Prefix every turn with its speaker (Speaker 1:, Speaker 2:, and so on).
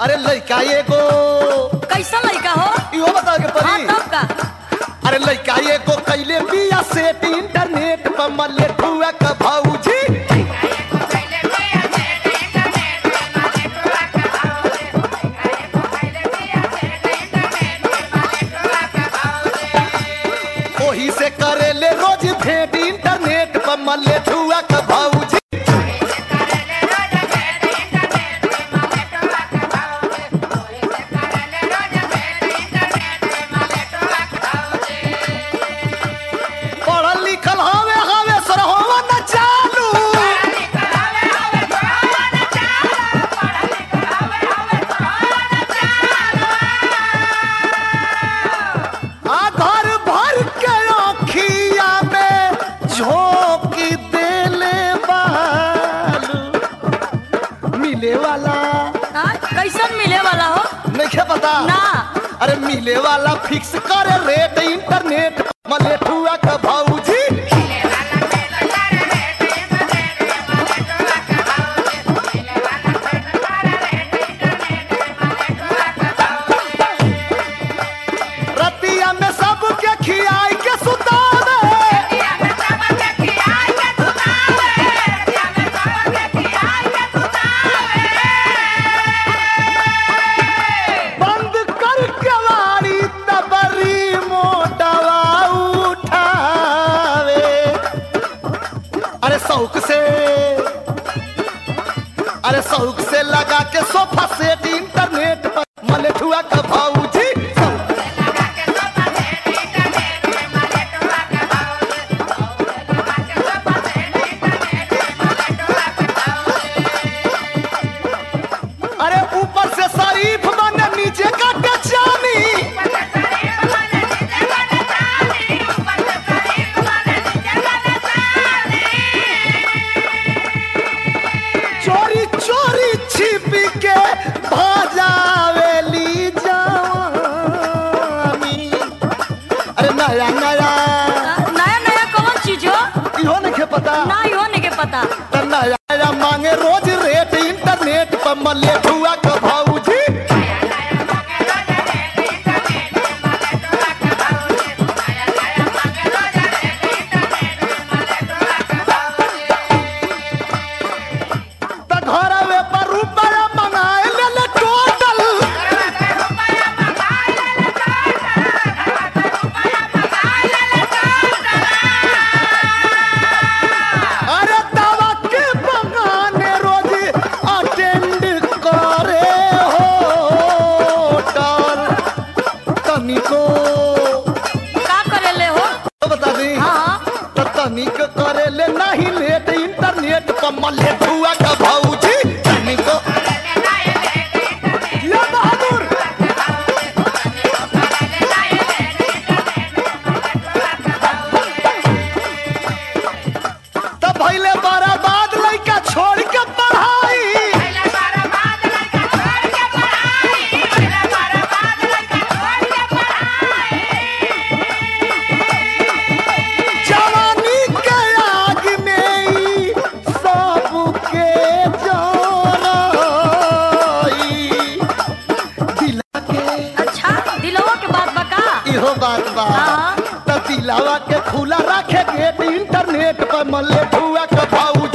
Speaker 1: अरे लड़का एगो
Speaker 2: कैसा लड़का हो
Speaker 1: इहो बताओ के
Speaker 2: हाँ
Speaker 1: परी
Speaker 2: तब का
Speaker 1: अरे लड़का एगो कैले बिया सेट इंटरनेट पर मले ठुआ का भौजी ओही से करेले रोज भेंट इंटरनेट पर मले ठुआ का भौजी पढ़ल लिखल हवे हवे सरहोवा न चालू आ घर भर के अखिया में झोंकी देले बालू मिले वाला
Speaker 2: हाँ, कैसन मिले वाला हो
Speaker 1: नहीं पता
Speaker 2: ना
Speaker 1: अरे मिले वाला फिक्स करे रेट इंटरनेट मलेठुआ का भौजी रतिया में सबके खियाई के सुतावे बंद कर केवाड़ी तबरी मोटवा उठावे अरे शौक से अरे शौक से लगा के सोफा सेट इंटरनेट पर मलेठुआ का भौजी अरे ऊपर से शरीफ बने नीचे का टचानी चोरी चोरी छिप के भाजावेली जवानी अरे नया नया
Speaker 2: हाँ, नया नया कौन चीज हो
Speaker 1: इहो नहीं पता
Speaker 2: ना ही होने के पता
Speaker 1: त नया नया मांगे रोज रेट इंटरनेट पर मल्ले ठुआ का भौजी त घरवे पर रुपया मंगाए ले ले टोटल अरे दवा के बहाने रोज अटेंड करे होटल तनिको
Speaker 2: का करेले हो
Speaker 1: बता दी
Speaker 2: हाँ
Speaker 1: त तनिक करे ले नहीं लेट इंटरनेट पर मल्ले ठुआ का भौजी तनिको ये बहादुर तब भैले बराबाद लइका छोड़ के पढ़ाई जवानी के आग में ई सबके जोराई दिला के
Speaker 2: अच्छा दिलवा के बात बका
Speaker 1: इहो बात बा
Speaker 2: हाँ।
Speaker 1: त दिलावा के खुला रखे गेट इंटरनेट पर मल्ले ठुआ के भौजी